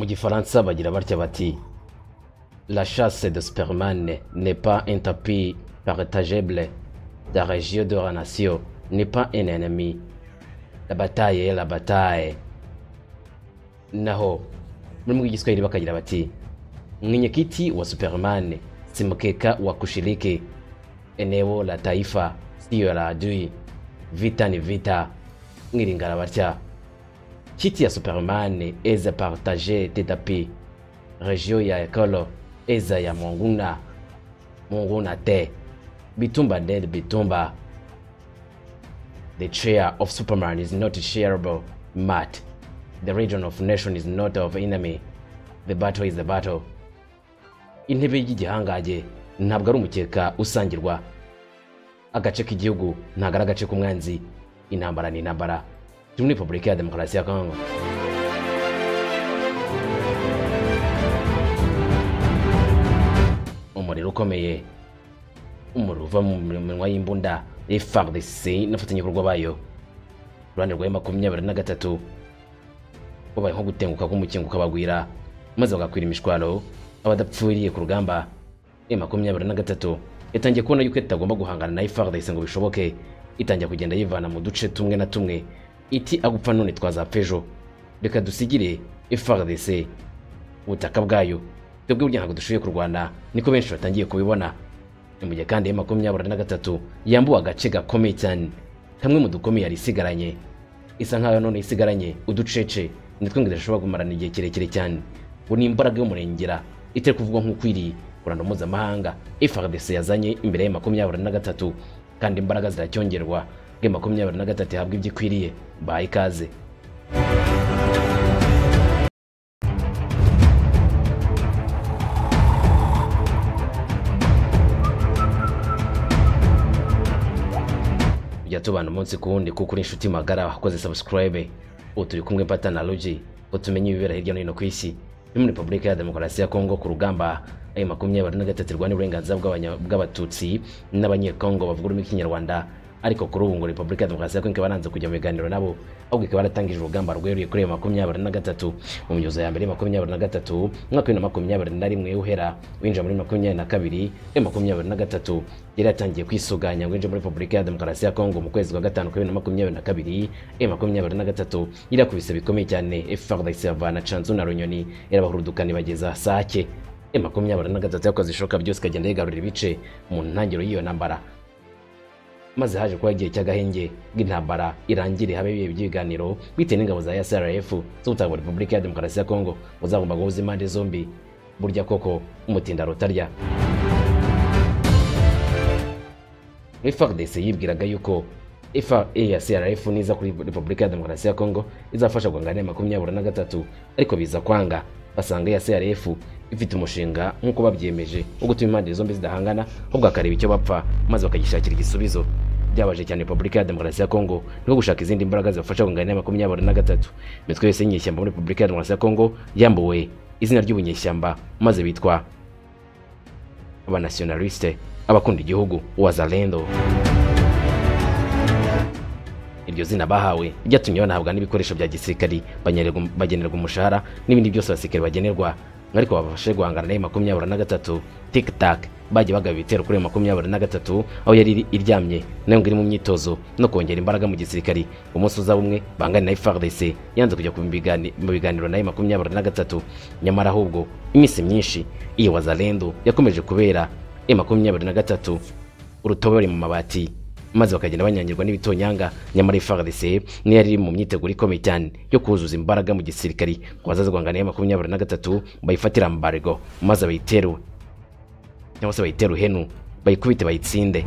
gifaransa bagira batya bati la chasse de Superman n'est pas un tapis partageable de la région de la nation, n'est pas un ennemi. La bataille est la bataille. Naho, muri mu Giswahili bakagira bati mwenyekiti wa Superman si mkeka wa kushiriki, eneo la taifa siyo la adui, vita ni vita, ngilingala batya. Kiti ya Superman eza partage tetapi regio ya ekolo eza ya monguna monguna te bitumba dead bitumba the chair of superman is not shareable mat the region of nation is not of enemy the battle is the battle intebe y'igihangage ntabwo ari umukeka usangirwa agace k'igihugu ntabwo ari agace k'umwanzi intambara ni intambara turi muri repubulika ya demokarasi ya kongo umuriro ukomeye umuriro uva mu minwa y'imbunda FARDC n'abafatanyabikorwa bayo uruhande rwa makumyabiri na gatatu babaye nko gutenguka k'umukingo ukabagwira maze bagakwira imishwaro abadapfiriye ku rugamba e makumyabiri na gatatu yatangiye kubona yuko itagomba guhangana na FARDC ngo bishoboke itangira kugenda yivana mu duce tumwe na tumwe iti agupfa none twazapfa ejo reka dusigire FARDC ubutaka bwayo twebwe burya ntabwo dushoboye kurwana niko benshi batangiye kubibona mu gihe kandi makumyabiri na gatatu yambuwe agace gakomeye cyane kamwe mu dukomeye yari isigaranye isa nkaho none isigaranye uducece nitwe ngo idashobora kumarana igihe kirekire cyane ngo ni imbaraga y'umurengera itari kuvugwa nk'uko iri kuranda mpuzamahanga FARDC yazanye imbere ya makumyabiri na gatatu kandi imbaraga ziracyongerwa bwe makumyabiri na gatatu ihabwa ibyo ikwiriye baha ikaze tujya tubana umunsi ku wundi kuko uri inshuti magara wakoze subscribe ubu turi kumwe pata na Roger ngo tumenye ibibera hirya no hino ku isi yo muri Repubulika ya Demokarasi ya Kongo ku rugamba ayo makumyabiri na gatatu rwanda uburenganzira bw'abanya- bw'abatutsi n'abanyekongo bavuga ururimi rw'ikinyarwanda ariko kuri ubu ngo Repubulika ya Demokarasi ya Kongo ikaba yaranze kujya mu biganiro nabo ahubwo ikaba yaratangije urugamba rweruye kuri ayo makumyabiri na gatatu mu myuzo ya mbere makumyabiri na gatatu umwaka w'ibihumbi na makumyabiri na rimwe uhera winjira muri makumyabiri na kabiri ayo makumyabiri na gatatu yari yatangiye kwisuganya ngo yinjire muri Repubulika ya Demokarasi ya Kongo mu kwezi kwa gatanu kwa bibiri na makumyabiri na kabiri ayo makumyabiri na gatatu irakubise bikomeye cyane FARDC yavana Canzu na Runyoni irabahurudukana ibageza Sake E makumyabiri na gatatu yakoze ishoka byose ikagenda yigarurira ibice mu ntangiriro y'iyo ntambara maze haje kuba igihe cy'agahenge bw'intambara irangire habe ibihe by'ibiganiro bitewe n'ingabo za SRF zo gutanga Repubulika ya Demokarasi ya Kongo ngo zagomba guhuza impande zombi burya koko umutinda rutarya FARDC yibwiraga yuko FARDC niza kuri Repubulika ya Demokarasi ya Kongo izafasha guhangana na makumyabiri na gatatu ariko biza kwanga basanga EACRF ifite umushinga nk'uko babyemeje wo gutuma impande zombi zidahangana ahubwo bakareba icyo bapfa maze bakagishakira igisubizo byabaje cyane Repubulika ya Demokarasi ya Kongo niko gushaka izindi mbaraga zibafasha guhangana na makumyabiri na gatatu imitwe yose y'inyeshyamba muri Repubulika ya Demokarasi ya Kongo yambuwe izina ry'ubunyeshyamba maze bitwa abanationaliste abakunda igihugu wazalendo iryo zina bahawe ryatumye banahabwa n'ibikoresho bya gisirikari banyererwa- bagenerwa umushahara n'ibindi byose abasirikare bagenerwa ariko babafashe guhangana n'ayo makumyabiri na gatatu tik tak bagiye bagaba ibitero kuri ayo makumyabiri na gatatu aho yari iri- iryamye nayo ngo iri mu myitozo no kongera imbaraga mu gisirikari umunsi uza umwe bangane na FARDC yanze kujya ku bigani- mu biganiro nayo makumyabiri na gatatu nyamara ahubwo iminsi myinshi iyo wazalendo yakomeje kubera e makumyabiri na gatatu urutobore mu mabati maze bakagenda banyanyirwa n'ibitonyanga nyamara FARDC niyo yari iri mu myiteguro ikomeye cyane yo kuzuza imbaraga mu gisirikari ngo bazaze guhangana na makumyabiri na gatatu bayifatire ambargo maze bayiteru cyangwa se bayitere henu bayikubite bayitsinde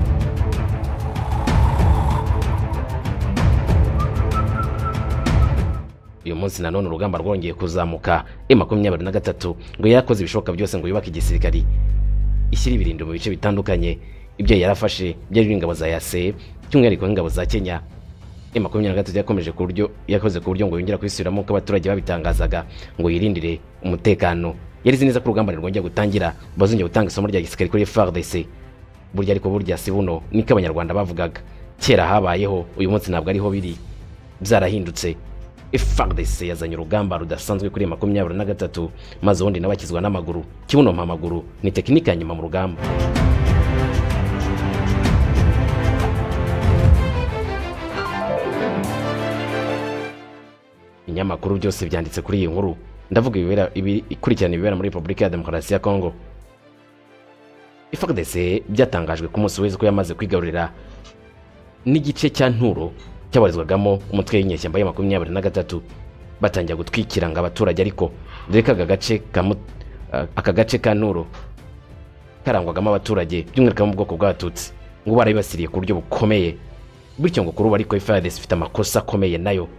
uyu munsi nanone urugamba rwongeye kuzamuka e makumyabiri na gatatu ngo yarakoze ibishoboka byose ngo yubake igisirikari ishyira ibirindiro mu bice bitandukanye ibyo yarafashe byari ingabo za yase by'umwihariko ingabo za kenya e makumyabiri na gatatu yakomeje ku buryo yakoze ku buryo ngo yongera kubisubiramo uko abaturage babitangazaga ngo yirindire umutekano yari izi neza ko urugamba rwongera gutangira bazongera gutanga isomo rya gisirikare kuri FARDC burya ariko burya si buno niko abanyarwanda bavugaga kera habayeho uyu munsi ntabwo ariho biri byarahindutse FARDC yazanye urugamba rudasanzwe kuri makumyabiri na gatatu maze ubundi nawe akizwa n'amaguru kibuno amaguru ni tekinike ya nyuma mu rugamba ibinyamakuru byose byanditse kuri iyi nkuru ndavuga ibibera- ibi- ikurikirana ibibera muri repubulika ya demokarasi ya kongo ifrdc byatangajwe ku munsi w'ejo ko yamaze kwigarurira n'igice cya nturo cyabarizwagamo umutwe w'inyeshyamba ya makumyabiri na gatatu batangira gutwikira ngo abaturage ariko dore ko aka gace ka Mu- eh, aka gace ka nturo karangwagamo abaturage by'umwihariko abo mu bwoko bw'abatutsi ngo barabibasiriye ku buryo bukomeye bityo ngo kuri ubu ariko ifrdc ifite amakosa akomeye nayo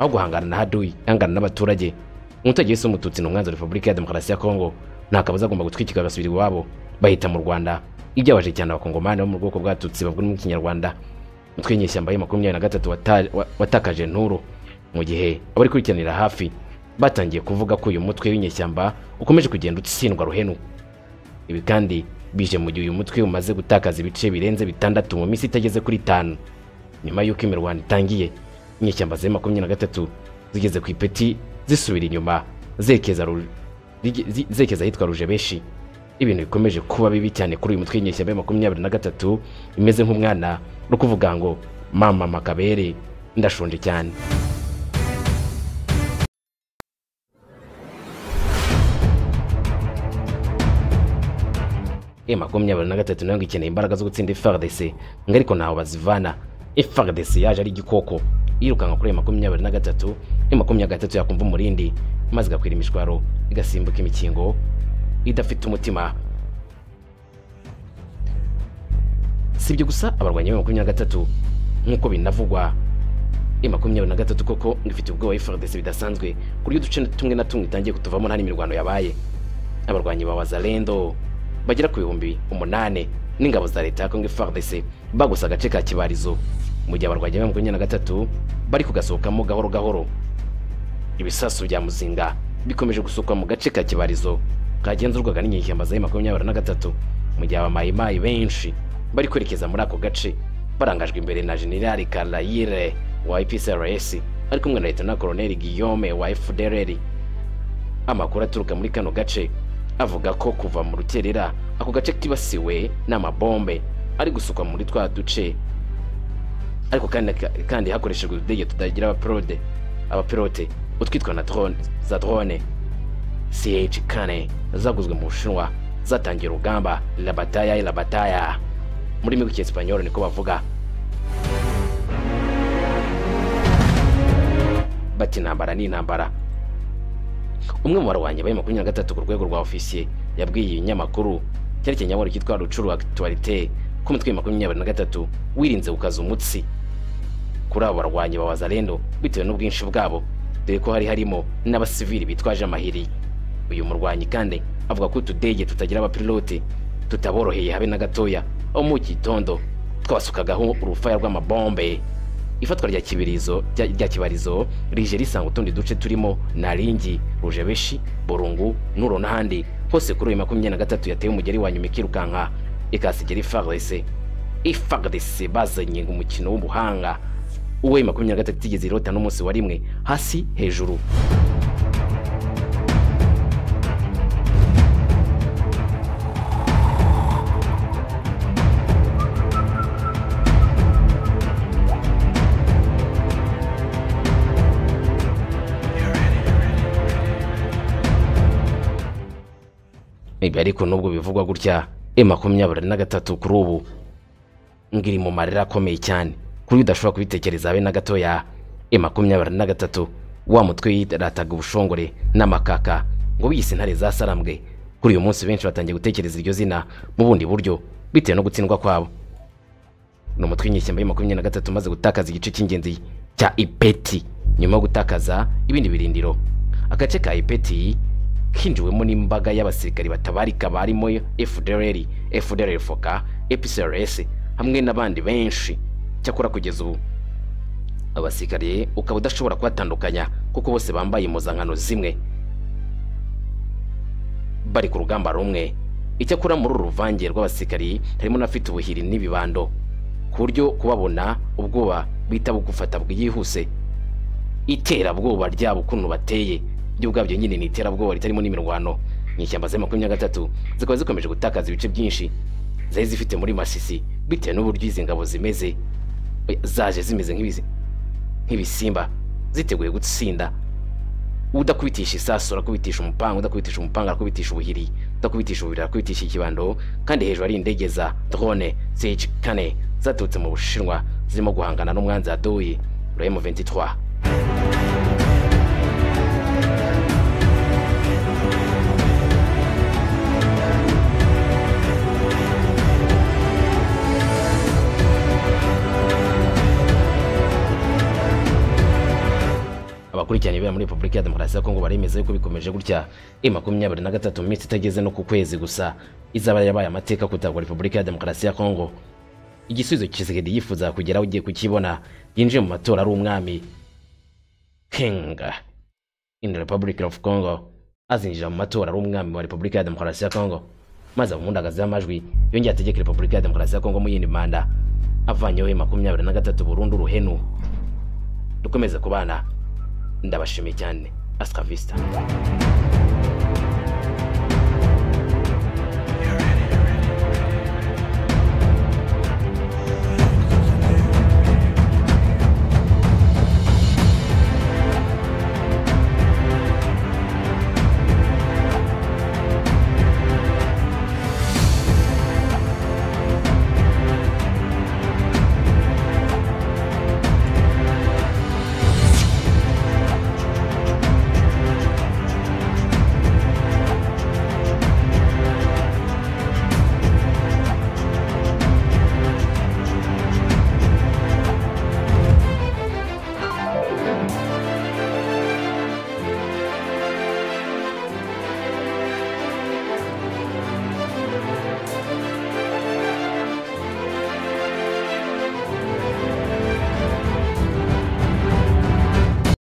aho guhangana na haduyi ihangana n'abaturage umuturage wese w'umututsi ni umwanzi wa repubulika ya demokarasi ya kongo nta kabuza agomba gutwikirwa agasubira iwabo bahita mu rwanda ibyabaje cyane abakongomani bo mu bwoko bw'abatutsi bavuga mu kinyarwanda umutwe w'inyeshyamba ya makumyabiri na gatatu wata- wa- watakaje nturu mu gihe abari kurikiranira hafi batangiye kuvuga ko uyu mutwe w'inyeshyamba ukomeje kugenda utsindwa ruhenu ibi kandi bije mu gihe uyu mutwe umaze gutakaza ibice birenze bitandatu mu minsi itageze kuri itanu nyuma y'uko imirwano itangiye inyeshyamba za makumyabiri na gatatu zigeze ku ipeti zisubira inyuma zerekeza ru- rige- zi- zerekeza ahitwa ruje benshi ibintu bikomeje kuba bibi cyane kuri uyu mutwe w'inyeshyamba ya makumyabiri na gatatu imeze nk'umwana uri kuvuga ngo mama makabere ndashonje cyane e makumyabiri na gatatu nayo ngo ikeneye imbaraga zo gutsinda FARDC ngo ariko ntaho bazivana FARDC yaje ari igikoko yirukanka kuri ayo makumyabiri na gatatu e makumyabiri na gatatu yakumva umurindi maze igakwira imishwaro igasimbuka imikingo idafite umutima si ibyo gusa abarwanyi ba makumyabiri na gatatu nk'uko binavugwa e makumyabiri na gatatu koko ngo ifite ubwoba FARDC bidasanzwe ku buryo uduce tumwe na tumwe itangiye kutuvamo nta n'imirwano yabaye abarwanyi ba wazalendo bagera ku bihumbi umunane n'ingabo za leta ya kongo FARDC bagusa agace ka kibarizo mu gihe abarwanyi ba makumyabiri na gatatu bari kugasohokamo gahoro gahoro ibisasu bya muzinga bikomeje gusukwa mu gace ka kibarizo kagenzurwaga n'inyeshyamba za makumyabiri na gatatu mu gihe abamayimayi benshi bari kwerekeza muri ako gace barangajwe imbere na generali karayire wa epcrs ari kumwe na leta na koroneli guillaume wa fdrr amakuru aturuka muri kano gace avuga ko kuva mu rukerera ako gace kibasiwe n'amabombe ari gusukwa muri twa duce ariko kandi, kandi hakoreshejwe ududege tutagira abapilote abapilote utwitwa na drone za drone ch kane zaguzwe mu bushinwa zatangiye urugamba la bataya et la bataya mu rurimi rw'icyesipanyoro niko bavuga bati intambara ni intambara umwe mu barwanyi bari makumyabiri na gatatu ku rwego rwa ofisiye yabwiye ibinyamakuru cyari ikinyamuru cyitwa rucuru actualite ko umutwe wa makumyabiri na gatatu wirinze gukaza umutsi kuri abo barwanyi ba wazalendo bitewe n'ubwinshi bwabo dore ko hari harimo n'abasivili bitwaje amahiri uyu murwanyi kandi avuga ko utudege tutagira abapilote tutaboroheye habe na gatoya aho mu gitondo twasukagaho urufaya rw'amabombe ifatwa rya kibirizo rya rya kibarizo rije risanga utundi duce turimo naringi rujebeshi burungu nuro n'ahandi hose kuri uyu makumyabiri na gatatu yateye umugeri wa nyuma ikirukanka ikasigera ifardese ifardese bazanye umukino w'ubuhanga uwe makumyabiri na gatatu itigeze irota n'umunsi wa rimwe hasi hejuru Maybe ariko nubwo bivugwa gutya e makumyabiri na gatatu kuri ubu ngo iri mu marira akomeye cyane kuri buryo udashobora kubitekereza habe na gatoya e makumyabiri na gatatu wa mutwe yirataga ubushongore n'amakaka ngo biyise intare za sarambwe kuri uyu munsi benshi batangiye gutekereza iryo zina mu bundi buryo bitewe no gutsindwa kwabo ni umutwe w'inyeshyamba ya makumyabiri na gatatu umaze gutakaza igice cy'ingenzi cya ipeti nyuma yo gutakaza ibindi birindiro agace ka ipeti kinjiwemo n'imbaga y'abasirikari batabarika barimo fdrr fdrr foka epcrs hamwe n'abandi benshi cyakora kugeza ubu abasirikari ukaba udashobora kubatandukanya kuko bose bambaye impuzankano zimwe bari ku rugamba rumwe icyakora muri uru ruvange rw'abasirikari harimo n'abafite ubuhiri n'ibibando ku buryo kubabona ubwoba buhita bugufata bwihuse iterabwoba ryabo ukuntu bateye byo ubwabyo nyine ni iterabwoba ritarimo n'imirwano inyeshyamba za makumyabiri na gatatu zikaba zikomeje gutakaza ibice byinshi zari zifite muri masisi bitewe n'uburyo izi ngabo zimeze zaje zimeze nk'ibizi- nk'ibisimba ziteguye gutsinda udakubitisha isasu arakubitisha umupanga udakubitisha umupanga arakubitisha ubuhiri udakubitisha ubuhiri arakubitisha ikibando kandi hejuru hari indege za drone ch kane zaturutse mu bushinwa zirimo guhangana n'umwanzi adoyi ura M23 abakurikirana ibibera muri repubulika ya demokarasi ya kongo baremeza yuko bikomeje gutya i makumyabiri na gatatu mu minsi itageze no ku kwezi gusa izaba yabaye amateka kutagwa repubulika ya demokarasi ya kongo igisubizo kisekedi yifuza kugeraho ugiye kukibona yinjiye mu matora ari umwami kinga in the republic of congo azinjira mu matora ari umwami wa repubulika ya demokarasi ya kongo maze abumundagazeho amajwi yongeye ategeka repubulika ya demokarasi ya kongo mu yindi manda avanyeho i makumyabiri na gatatu burundu uruhenu dukomeze kubana ndabashimiye cyane asiravista